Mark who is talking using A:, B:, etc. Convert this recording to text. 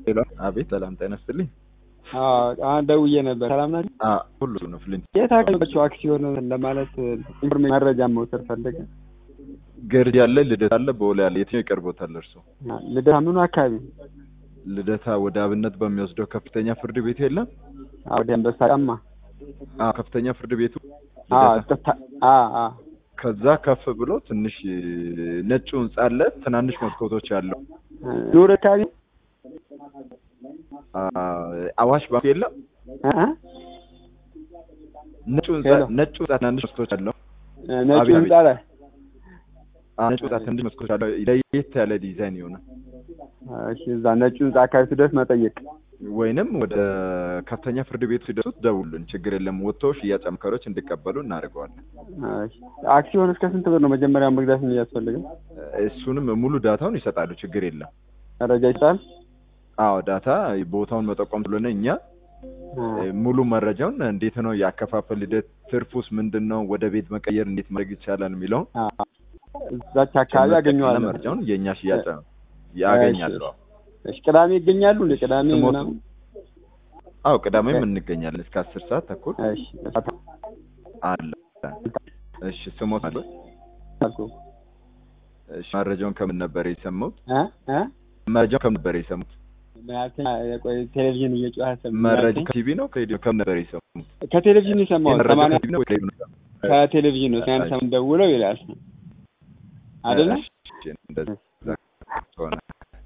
A: ሄሎ፣ አቤት። ሰላም ጤና ይስጥልኝ።
B: አሁን ደውዬ ነበር። ሰላም ናችሁ?
A: አዎ፣ ሁሉ ነው ፍሊንት
B: የት አገኘኋቸው አክሲዮን ለማለት ኢንፎርሜሽን መረጃ መውሰድ ፈልገ
A: ገርጂ አለ፣ ልደታ አለ፣ ቦሌ አለ። የትኛው ይቀርቦታል እርሶ?
B: ልደታ ምኑ አካባቢ?
A: ልደታ ወደ አብነት በሚወስደው ከፍተኛ ፍርድ ቤት የለም?
B: ወደ አንበሳ ጫማ።
A: አዎ፣ ከፍተኛ ፍርድ ቤቱ
B: አዎ፣
A: ልደታ።
B: ጥታ አዎ፣ አዎ።
A: ከዛ ከፍ ብሎ ትንሽ ነጩ ህንጻ አለ፣ ትናንሽ መስኮቶች ያለው
B: ኑር አካባቢ
A: አ፣ አዋሽ ባንክ የለም?
B: እ እ
A: ነጩ ህንጻ
B: ሄሎ።
A: ነጩ ህንጻ ትናንሽ መስኮቶች አለው።
B: ነጩ
A: አቤት፣
B: ህንጻ ላይ
A: አ፣ ነጩ ህንጻ ትንሽ መስኮቶች አለው። ለየት ያለ ዲዛይን ይሆናል።
B: እሺ፣ እዛ ነጩ ህንጻ አካባቢ ስደርስ መጠየቅ።
A: ወይንም ወደ ከፍተኛ ፍርድ ቤቱ ሲደርሱት ደውሉን፣ ችግር የለም። ወጥተው ሽያጭ አማካሪዎች እንዲቀበሉ እናደርገዋለን።
B: እሺ፣ አክሲዮን እስከ ስንት ብር ነው መጀመሪያ መግዛት የሚያስፈልገው?
A: እሱንም ሙሉ ዳታውን ይሰጣሉ፣ ችግር የለም።
B: መረጃ ይሰጣል?
A: አዎ ዳታ ቦታውን መጠቆም ስለሆነ እኛ እ፣ ሙሉ መረጃውን እንዴት ነው የአከፋፈል ሂደት፣ ትርፉስ ምንድን ነው፣ ወደ ቤት መቀየር እንዴት ማድረግ ይቻላል የሚለውን
B: አዎ። እዛች አካባቢ አገኘዋለሁ።
A: መረጃውን የእኛ ሽያጭ ያገኛሉ። አዎ።
B: እሺ፣ ቅዳሜ ይገኛሉ እንደ ቅዳሜ
A: ስሞቱ?
B: ምናምን?
A: አዎ ቅዳሜም እንገኛለን እስከ አስር ሰዓት ተኩል
B: እሺ፣
A: አለ። እሺ ስሞት አለ።
B: አልኩህ።
A: እሺ መረጃውን ከምን ነበር የሰሙት?
B: እ እ
A: መረጃውን ከምን ነበር የሰሙት?
B: ምን አልከኝ? ቆይ ቴሌቪዥን እየጮኸ ሰማሁ።
A: መረጃ ከቲቪ ነው ከሬዲዮ ከምን ነበር የሰሙት?
B: ከቴሌቪዥን የሰማሁት
A: መረጃ
B: ሰማንያ
A: ከቲቪ ነው ከሬዲዮ ነው?
B: ከቴሌቪዥን ነው። ሰማንያ ሰማንያ ደውለው ይላል አይደለ?
A: እሺ፣ እንደዛ ከሆነ